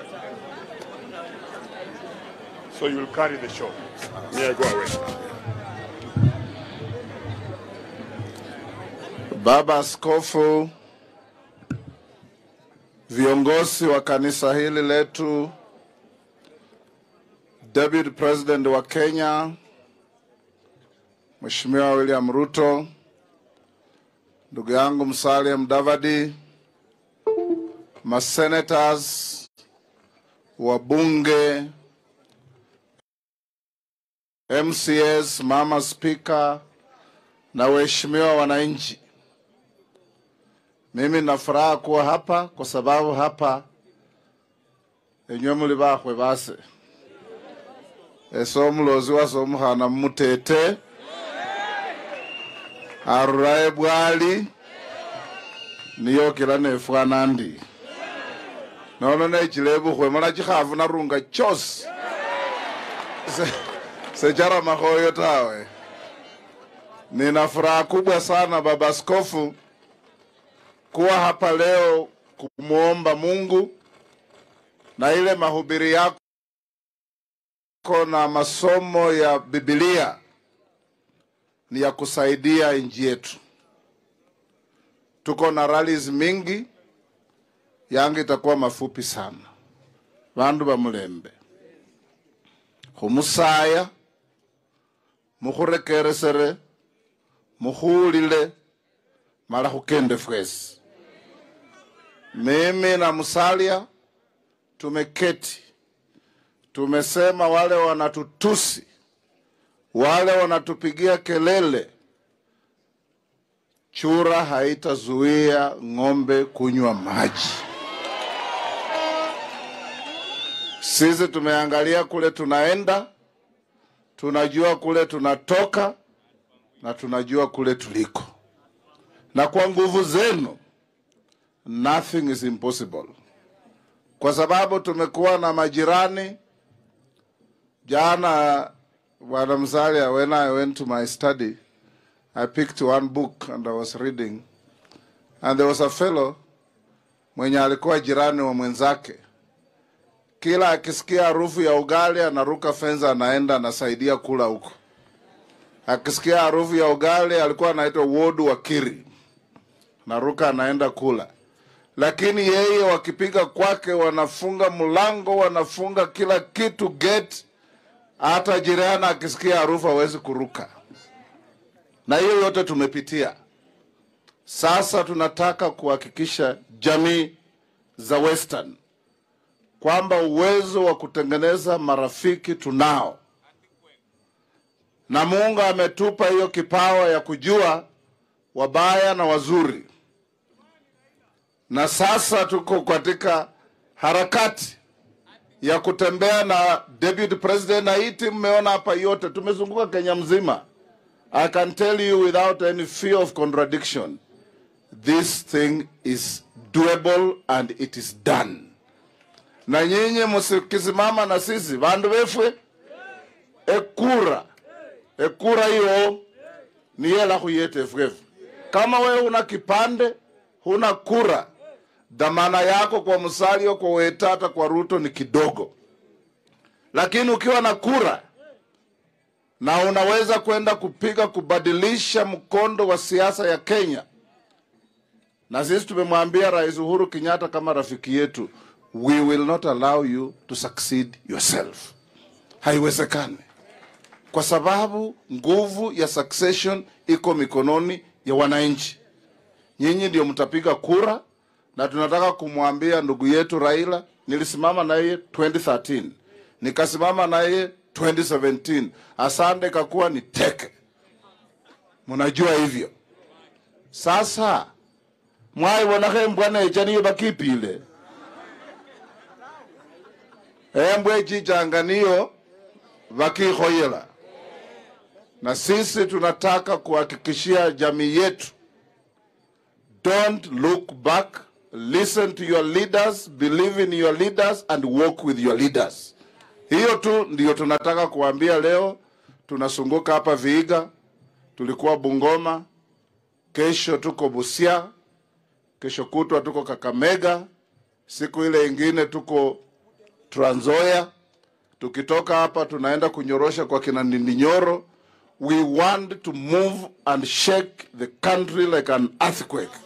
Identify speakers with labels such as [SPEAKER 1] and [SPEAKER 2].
[SPEAKER 1] So you will carry the show. Yeah, go away.
[SPEAKER 2] Baba Askofu, viongozi wa kanisa hili letu, Deputy President wa Kenya Mheshimiwa William Ruto, ndugu yangu Musalia Mudavadi, masenators, wabunge, MCS, mama spika na waheshimiwa wananchi. Mimi na furaha kuwa hapa kwa sababu hapa enywe muli bakhwe base ese omulozi wase omukhana mumutete aruraye bwali niyokela nefwana ndi nono nechile bukhwe mala chikhafu narunga chosi Se- secharamahoyo tawe nina furaha kubwa sana baba askofu kuwa hapa leo kumwomba Mungu na ile mahubiri yako na masomo ya Biblia ni ya kusaidia nchi yetu. Tuko na rallies mingi, yangu itakuwa mafupi sana. Bandu bamulembe khumusaya mukhurekeresere mukhuulile mala khukende fwesi mimi na Musalia tumeketi, tumesema wale wanatutusi, wale wanatupigia kelele, chura haitazuia ng'ombe kunywa maji. Sisi tumeangalia kule tunaenda, tunajua kule tunatoka na tunajua kule tuliko, na kwa nguvu zenu nothing is impossible, kwa sababu tumekuwa na majirani. Jana Bwana Musalia, when I went to my study, I picked one book and I was reading, and there was a fellow mwenye alikuwa jirani wa mwenzake. Kila akisikia harufu ya ugali anaruka fenza, anaenda anasaidia kula huko. Akisikia harufu ya ugali, alikuwa anaitwa Wodu wa Kiri, naruka anaenda kula lakini yeye wakipiga kwake wanafunga mlango, wanafunga kila kitu gate, hata jirani akisikia harufu hawezi kuruka. Na hiyo yote tumepitia. Sasa tunataka kuhakikisha jamii za Western kwamba uwezo wa kutengeneza marafiki tunao, na Mungu ametupa hiyo kipawa ya kujua wabaya na wazuri na sasa tuko katika harakati ya kutembea na deputy president, na hii timu mmeona hapa yote, tumezunguka Kenya mzima. I can tell you without any fear of contradiction, this thing is doable and it is done. Na nyinyi msikisimama na sisi vandu vefwe ekura ekura hiyo ni yela khuyeta efwefu. Kama wewe una kipande huna kura, dhamana yako kwa Musalia, kwa Wetata, kwa Ruto ni kidogo, lakini ukiwa na kura na unaweza kwenda kupiga kubadilisha mkondo wa siasa ya Kenya. Na sisi tumemwambia Rais Uhuru Kenyatta kama rafiki yetu, we will not allow you to succeed yourself. Haiwezekani, kwa sababu nguvu ya succession iko mikononi ya wananchi. Nyinyi ndio mtapiga kura, na tunataka kumwambia ndugu yetu Raila, nilisimama naye 2013 nikasimama naye 2017 asande kakuwa ni teke, mnajua hivyo. Sasa mwaibonakho embwa necha niyo bakipile embwa echichanga niyo bakikhoyela, na sisi tunataka kuhakikishia jamii yetu Don't look back. Listen to your leaders, believe in your leaders and walk with your leaders. Hiyo tu ndiyo tunataka kuambia leo. Tunasunguka hapa Viiga, tulikuwa Bungoma, kesho tuko Busia, kesho kutwa tuko Kakamega, siku ile ingine tuko Trans Nzoia. Tukitoka hapa tunaenda kunyorosha kwa kina Ndindinyoro. We want to move and shake the country like an earthquake.